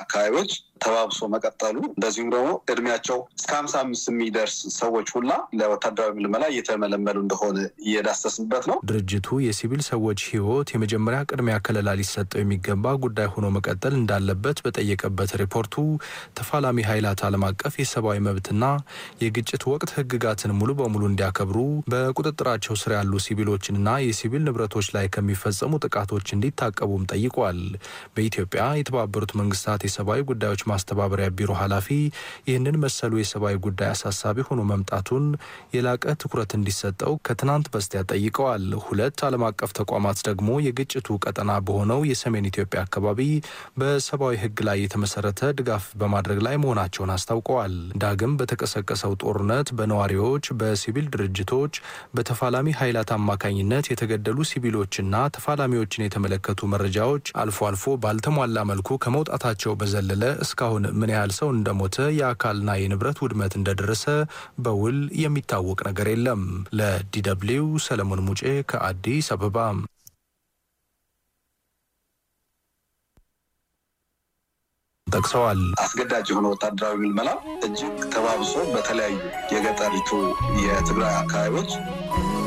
አካባቢዎች ተባብሶ መቀጠሉ እንደዚሁም ደግሞ እድሜያቸው እስከ ሀምሳ አምስት የሚደርስ ሰዎች ሁላ ለወታደራዊ ምልመላ እየተመለመሉ እንደሆነ እየዳሰስንበት ነው። ድርጅቱ የሲቪል ሰዎች ሕይወት የመጀመሪያ ቅድሚያ ከለላ ሊሰጠው የሚገባ ጉዳይ ሆኖ መቀጠል እንዳለበት በጠየቀበት ሪፖርቱ ተፋላሚ ኃይላት ዓለም አቀፍ የሰብአዊ መብትና የግጭት ወቅት ሕግጋትን ሙሉ በሙሉ እንዲያከብሩ በቁጥጥራቸው ስር ያሉ ሲቪሎችንና የሲቪል ንብረቶች ላይ ከሚፈጸሙ ጥቃቶች እንዲታቀቡም ጠይቋል። በኢትዮጵያ የተባበሩት መንግስታት የሰብአዊ ጉዳዮች ማስተባበሪያ ቢሮ ኃላፊ ይህንን መሰሉ የሰብአዊ ጉዳይ አሳሳቢ ሆኖ መምጣቱን የላቀ ትኩረት እንዲሰጠው ከትናንት በስቲያ ጠይቀዋል። ሁለት ዓለም አቀፍ ተቋማት ደግሞ የግጭቱ ቀጠና በሆነው የሰሜን ኢትዮጵያ አካባቢ በሰብአዊ ህግ ላይ የተመሰረተ ድጋፍ በማድረግ ላይ መሆናቸውን አስታውቀዋል። ዳግም በተቀሰቀሰው ጦርነት በነዋሪዎች፣ በሲቪል ድርጅቶች፣ በተፋላሚ ኃይላት አማካኝነት የተገደሉ ሲቪሎችና ተፋላሚዎችን የተመለከቱ መረጃዎች አልፎ አልፎ ባልተሟላ መልኩ ከመውጣታቸው በዘለለ እስካሁን ምን ያህል ሰው እንደሞተ የአካልና የንብረት ውድመት እንደደረሰ በውል የሚታወቅ ነገር የለም። ለዲደብሊው ሰለሞን ሙጬ ከአዲስ አበባ። ጠቅሰዋል። አስገዳጅ የሆነ ወታደራዊ ምልመላ እጅግ ተባብሶ በተለያዩ የገጠሪቱ የትግራይ አካባቢዎች